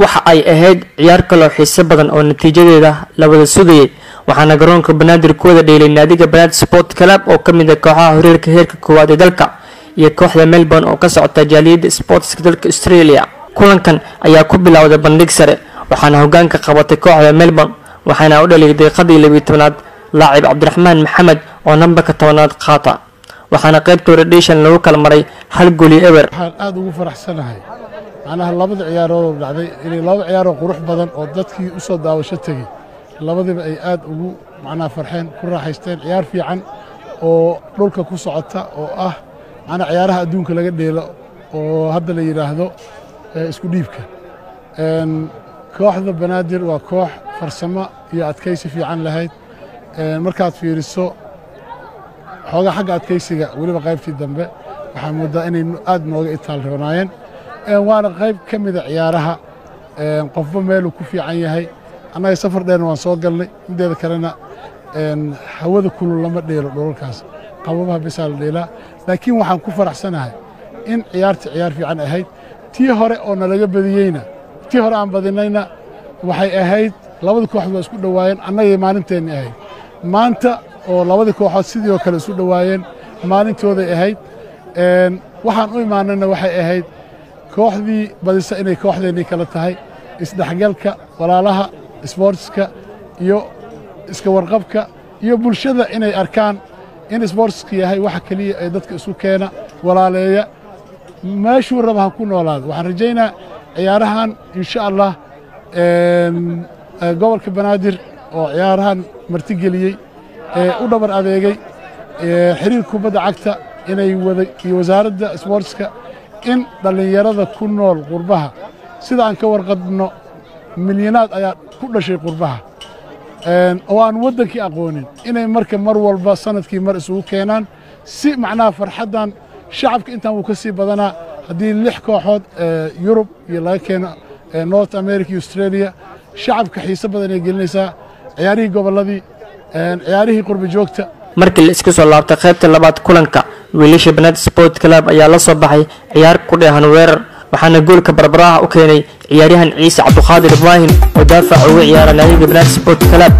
waxa ay ahayd ciyaar kaloo xiiso badan oo natiijadeeda la wada sugayay waxaana garoonka banaadir ku wada dheelay naadiga banaadir sport club oo ka mid ah kooxaha horeerka heerka koowaad ee dalka iyo kooxda melbourne oo ka socota jaaliyadda sportska dalka australia kulankan ayaa ku bilowday bandhig sare waxaana hogaanka qabatay kooxda melbourne waxaana u dhaliyay daqiiqadii labiyi tobnaad laacib cabdiraxmaan maxamed oo nambarka tobanaad qaata waxaana qaybta redation lagu kala maray hal goli eber waxaan aad ugu faraxsanahay macnaha labada ciyaaroodoo dhacday inay laba ciyaaroo qurux badan oo dadkii u soo daawasho tegey labadiba ay aad ugu macnaha farxeen ku raaxaysteen ciyaar fiican oo dhulka ku socota oo ah macnaha ciyaaraha adduunka laga dheelo oo hadda la yidhaahdo isku dhiibka kooxda banaadir waa koox farsamo iyo adkaysi fiican lahayd markaad fiiriso xoogaa xagga adkaysiga weliba qaybtii dambe waxaa moodaa inay aad nooga itaalroonaayeen waana qayb ka mida ciyaaraha qofba meeluu ku fiican yahay annaga safar dheerna waan soo galnay mideeda kalena hawada kulul lama dheelo dholalkaas qababaha bisaa la dheelaa laakiin waxaan ku faraxsanahay in ciyaarta ciyaar fiican ahayd tii hore oo nalaga badiyeyna tii hore aan badinayna waxay ahayd labada kooxood waa isku dhowaayeen annagay maalinteenni ahayd maanta oo labadii kooxood sidii oo kale isu dhowaayeen maalintooday ahayd waxaan u imaanayna waxay ahayd kooxdii badisa inay kooxdeennii kala tahay isdhexgalka walaalaha isboortiska iyo iska warqabka iyo bulshada inay arkaan in isboortiska yahay waxa keliya ee dadka isu keena walaaleeya meeshuu raba ha ku noolaado waxaan rajaynaa ciyaarahan insha allah gobolka banaadir oo ciyaarahan martigeliyey u dhabar adeegay xiriir kubadda cagta inay wada iyo wasaaradda isboortiska in dhallinyarada ku nool qurbaha sida aan ka warqabno milyanaad ayaa ku dhashay qurbaha oo aan waddankii aqoonin inay marka mar walba sanadkii mar isugu keenaan si macnaha farxaddan shacabka intaan wuu ka sii badanaa haddii lix kooxood yurub iyo laga keeno north america iyo australia shacabka xiise badan ay gelinaysaa ciyaarihii gobolladii ciyaarihii qurba joogta markii la iska soo laabtay qaybta labaad kulanka wiilasha banaadir sport club ayaa la soo baxay ciyaar ku dheehan weerar waxaana goolka barbaraha u keenay ciyaaryahan ciise cabduqaadir ibraahim oo daafaca uga ciyaara naadiga banaadir sport club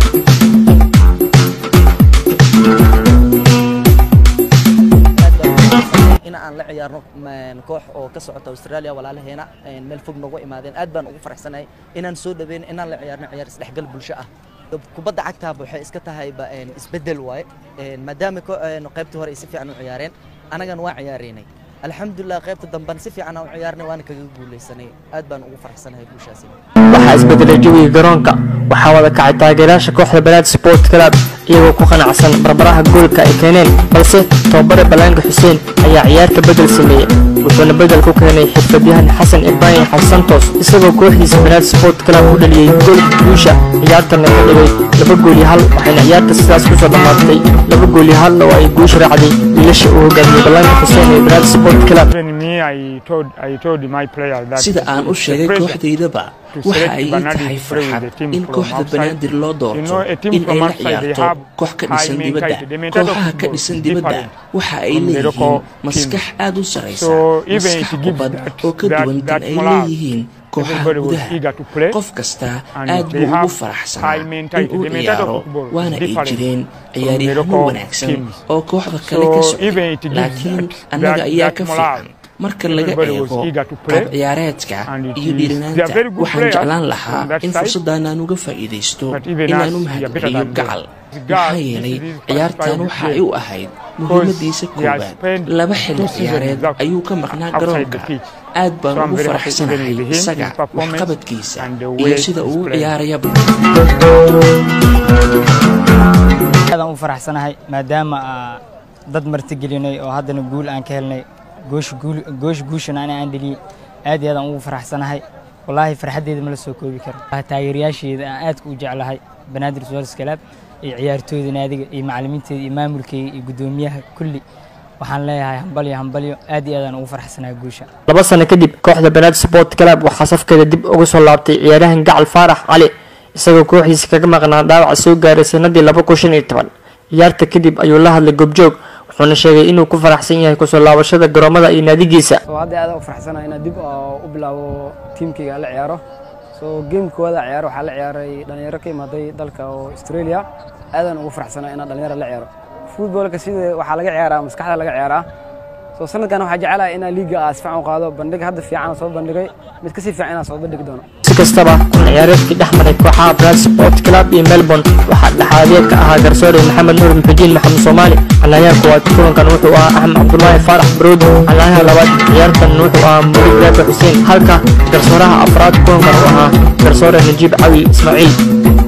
in aan la ciyaarno koox oo ka socota australia walaalaheena meel fog noogu imaadeen aad baan ugu faraxsanahay inaan soo dhaweyn inaan la ciyaarno ciyaar isdhexgal bulsho ah kubadda cagtaaba waxay iska tahayba isbeddel waaye maadaama qaybtii hore ay si fiican u ciyaareen annagana waa ciyaareynay alxamdulilah qaybta damban si fiican aan u ciyaarnay waana kaga guulaysanay aad baan ugu faraxsanahay guushaasi waxaa isbedelay jawiga garoonka waxaa wada kacay taageerayaasha kooxda banaadir sport club iyagoo ku qanacsan barbaraha goolka ay keeneen balse tobabare balaanka xuseen ayaa ciyaarta bedel sameeyey wuxuuna bedel ku keenay xirfadyahan xasan ibraahim xasantos isagoo kooxdiisa banaadir sport club u dhaliyey goolka guusha ciyaartana ka dhigay laba gool iyo hal waxayna ciyaarta sidaas kusoo dhammaatay laba gool iyo hal oo ay guusha raacday wiilasha uu hogaamiyey balaanka xuseen ee banaadir sport club sida aan u sheegay kooxdaydaba waxa ay ii tahay farxad in kooxda banaadir loo doorto in ay la ciyaarto koox ka dhisan dibadda kooxaha ka dhisan dibadda waxa ay leeyihiin maskax aad u saraysa maskax kubad oo ka duwan tan ay leeyihiin kooxaha gudaha qof kasta aad buu ugu faraxsanaa in uu ciyaaro waana ay jireen ciyaaryahano wanaagsan oo kooxda kale ka socday laakiin annaga ayaa ka fiican marka laga eego qaab ciyaareedka iyo dhiiranaanta waxaan jeclaan lahaa in fursaddan aan uga faa'iidaysto inaan u mahadceliyo gacal maxaa yeelay ciyaartan waxa ay u ahayd muhiimadiisa koowaad laba xilli ciyaareed ayuu ka maqnaa garoonka aad baan ugu faraxsanahay isaga waxqabadkiisa iyo sida uu u ciyaarayaba aadaan u faraxsanahay maadaama dad martigelinay oo haddana guul aan ka helnay goosh guushan ani aan dheliyey aad iyo aadaan ugu faraxsanahay wallaahi farxaddeeda ma la soo koobi karo taageerayaasheeda aan aadka u jeclahay banaadir sports club iyo ciyaartooyda naadiga iyo macallimiinteeda iyo maamulkeyga iyo guddoomiyaha kulli waxaan leeyahay hambalyo hambalyo aad iyo aadaan ugu faraxsanahay guusha laba sano kadib kooxda banaadir sport club waxaa safkeeda dib uga soo laabtay ciyaaryahan gacal faarax cali isagoo kooxdiisa kaga maqnaa dhaawaca soo gaaray sanadii laba kun shan iyo toban ciyaarta kadib ayuu la hadlay goobjoog wuxuuna sheegay inuu ku faraxsan yahay kusoo laabashada garoomada iyo naadigiisa hadda aad u faraxsanahay inaan dib u bilaabo tiimkayga la ciyaaro soo geemka koowaada ciyaaro waxaa la ciyaaray dhalinyaro ka imaaday dalka oo australia aadaan ugu faraxsanaa inaan dhalinyaro la ciyaaro futboolka sida waxaa laga ciyaaraa maskaxda laga ciyaaraa soo sanadkan waxaa jecelahay inaan liiga ah si fiican u qaado bandhig hadda fiican soo bandhigay mid kasii fiican inaan soo bandhigi doono si kastaba kun ciyaareedkii dhex maray kooxaha brad sport club iyo melbourne waxaa dhexaadeed ka ahaa garsoore maxamed nuur muxudiin maxamed soomaali calayaha koowaad kulankan wuxuu ahaa axmed cabdulaahi faarax barood calayaha labaad ciyaartan wuxuu ahaa murid raabi xuseen halka garsooraha afraad kulankan uu ahaa garsoore najiib cawi ismaaciil